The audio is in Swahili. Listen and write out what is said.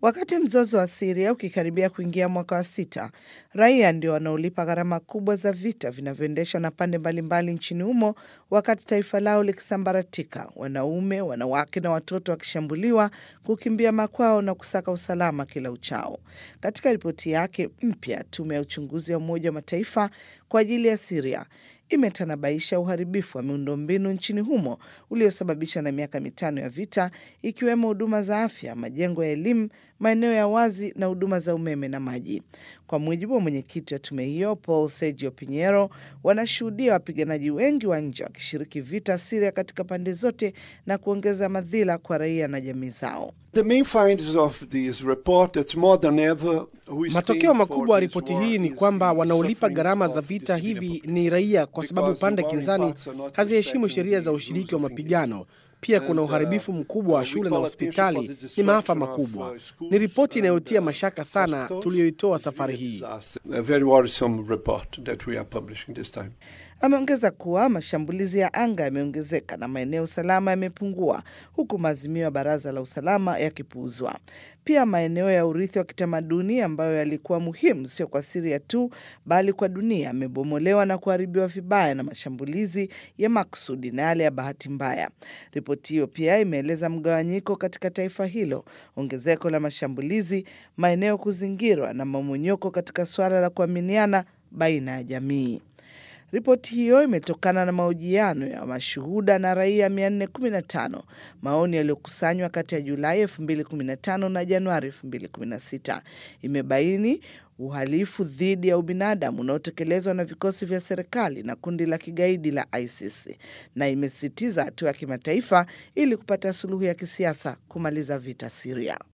Wakati mzozo wa Siria ukikaribia kuingia mwaka wa sita, raia ndio wanaolipa gharama kubwa za vita vinavyoendeshwa na pande mbalimbali nchini humo, wakati taifa lao likisambaratika, wanaume, wanawake na watoto wakishambuliwa, kukimbia makwao na kusaka usalama kila uchao. Katika ripoti yake mpya, tume ya uchunguzi wa Umoja wa Mataifa kwa ajili ya Siria imetanabaisha uharibifu wa miundombinu nchini humo uliosababishwa na miaka mitano ya vita, ikiwemo huduma za afya, majengo ya elimu, maeneo ya wazi na huduma za umeme na maji. Kwa mujibu wa mwenyekiti wa tume hiyo Paul Sergio Pinheiro, wanashuhudia wapiganaji wengi wa nje wakishiriki vita Siria katika pande zote na kuongeza madhila kwa raia na jamii zao. Matokeo makubwa ya ripoti hii ni kwamba wanaolipa gharama za vita hivi ni raia, kwa sababu pande kinzani haziheshimu sheria za ushiriki wa mapigano. Pia kuna uharibifu mkubwa wa shule na hospitali. Ni maafa makubwa. Ni ripoti inayotia mashaka sana tuliyoitoa safari hii. Ameongeza kuwa mashambulizi ya anga yameongezeka na maeneo salama yamepungua, huku maazimio ya Baraza la Usalama yakipuuzwa. Pia maeneo ya urithi wa kitamaduni ambayo yalikuwa muhimu sio kwa Siria tu bali kwa dunia yamebomolewa na kuharibiwa vibaya na mashambulizi ya makusudi na yale ya bahati mbaya. Ripoti hiyo pia imeeleza mgawanyiko katika taifa hilo, ongezeko la mashambulizi, maeneo kuzingirwa na mamonyoko katika suala la kuaminiana baina ya jamii. Ripoti hiyo imetokana na mahojiano ya mashuhuda na raia 415, maoni yaliyokusanywa kati ya Julai 2015 na Januari 2016. Imebaini uhalifu dhidi ya ubinadamu unaotekelezwa na vikosi vya serikali na kundi la kigaidi la ISIS na imesisitiza hatua ya kimataifa ili kupata suluhu ya kisiasa kumaliza vita Siria.